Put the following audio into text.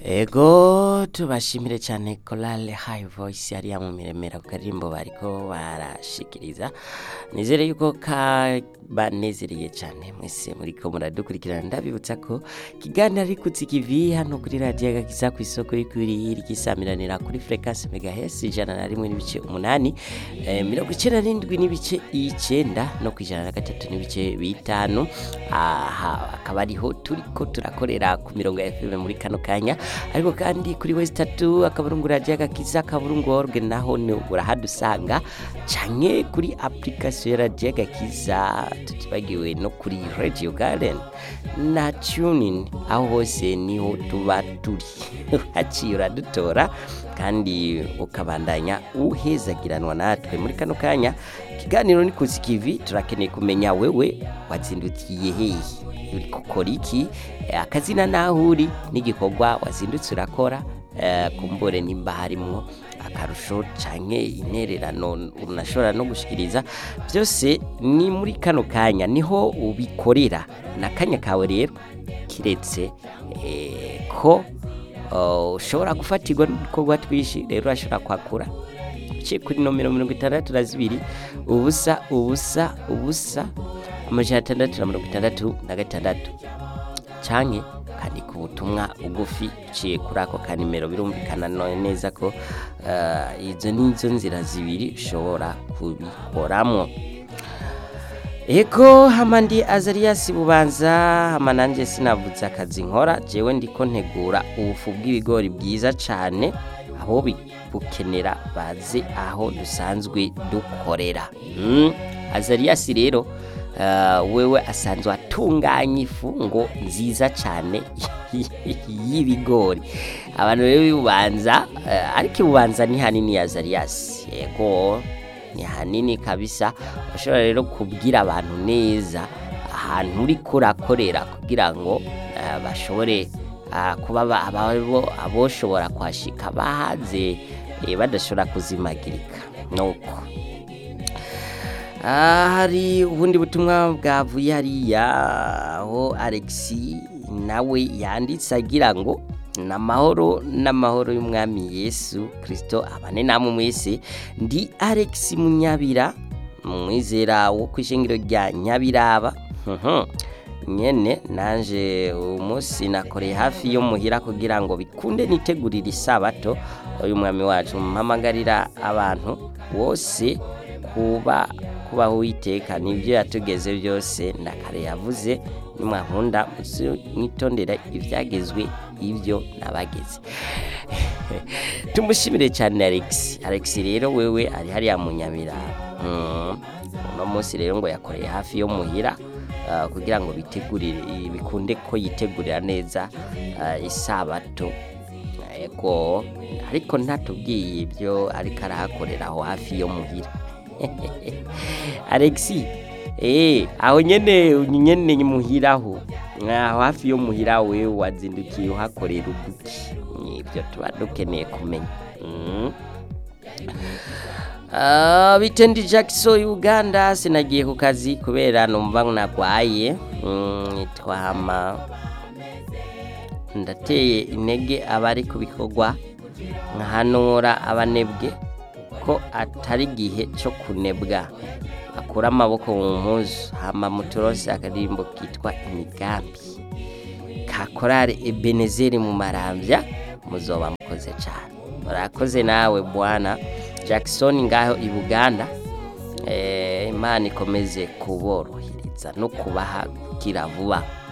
ego tubashimire cyane korale hayi voyisi hariya mu miremera ku karirimbo bariko barashikiriza nizere yuko kabanezereye cyane mwese muriko muradukurikirana ndabibutsa ko kiganiro ari kutsikivi hano kuri radiyo agakiza ku isoko y'ukuri ryisamiranira kuri frekansi megahesi ijana na rimwe n'ibice umunani eh, mirongo icyenda n'indwi n'ibice icyenda no ku ijana na gatatu n'ibice bitanu aha akaba ariho turiko turakorera ku mirongo ya FM muri kano kanya ariko kandi kuri wese tatu akaburungu radiyo agakiza akaburungu orge naho ni urahadusanga canke kuri application ya radiyo agakiza tutibagiwe no kuri radio garden na tunin aho hose niho tuba turi haciye uradutora kandi ukabandanya uhezagiranwa natwe muri kano kanya ikiganiro ni kuzikivi turakeneye kumenya wewe wazindukiye hehe uri gukora iki Eh, akazina naho uri n'igikorwa wazindutse urakora eh, kumbure nimba harimwo akarusho canke intererano unashobora no gushikiriza byose ni muri kano kanya niho ubikorera n'akanya kawe rero kiretse eh, ko oh, ushobora gufatirwa n'ibikorwa twishi rero urashobora kwakura uciye kuri nomero mirongo itandatu na zibiri ubusa ubusa ubusa amajana atandatu na mirongo itandatu na gatandatu canke kandika ubutumwa bugufi uciye kuri ako kanimero birumvikana no- neza ko eh, izo nizo nzira zibiri ushobora kubikoramo ego hamandi azariyasi bubanza hama nanje sinavuze akazi nkora jewe ndiko ntegura ubufu bw'ibigori bwiza cane abo bi- bukenera baze aho dusanzwe dukorera mm. azariyasi rero uh, wewe asanzwe atunganya ifu ngo nziza cane y'ibigori abantu rero bibubanza uh, ariko ibubanza ni hanini ya azariyasi yego ni hanini kabisa ushobora rero kubwira abantu neza ahantu uri kurakorera kugira ngo eh, bashobore ah, kuba ba- ababo- aboshobora kuhashika bahaze eh, badashobora kuzimagirika nuko Ah, hari ubundi butumwa bwavuye hariya aho alexi nawe yanditse agira ngo n'amahoro n'amahoro y'umwami yesu kirisito abane namwe mwese ndi alex munyabira umwizera wo ku ishingiro rya nyabiraba Mhm. nyene nanje uyu munsi nakoreye hafi yo muhira kugira ngo bikunde nitegurire isabato uyu mwami wacu mpamagarira abantu bose kuba kubaho uwiteka nibyo yatugeze byose ndakare yavuze nimwankunda mwitondera ibyagezwe ibyo nabageze tumushimire cyane alex alex rero wewe ari hariya mu nyabiraba Mm. uno munsi rero ngo yakoreye hafi yo muhira ah, kugira ngo bitegurire bikunde ko yitegurira neza ah, isabato ego ariko ntatubwiye ibyo ariko arahakorera aho hafi yo muhira alexi eh aho nyene nyene muhiraho aho hafi yo muhira we wazindukiye uhakorera uduki nibyo tuba dukeneye kumenya mm. Ah, bitendi Jackson Uganda sinagiye ku kazi kubera numva nagwaye mm, nitwa hama ndateye intege abari ku bikorwa nkahanura abanebwe ko atari igihe cyo kunebwa akura amaboko mu mpuzu hama muturose akadirimbo kitwa imigambi ka korale ebenezeri mu marambya muzoba mukoze cyane murakoze nawe bwana jackson ngaho i buganda eh, imana ikomeze kuborohereza no kubaha kira vuba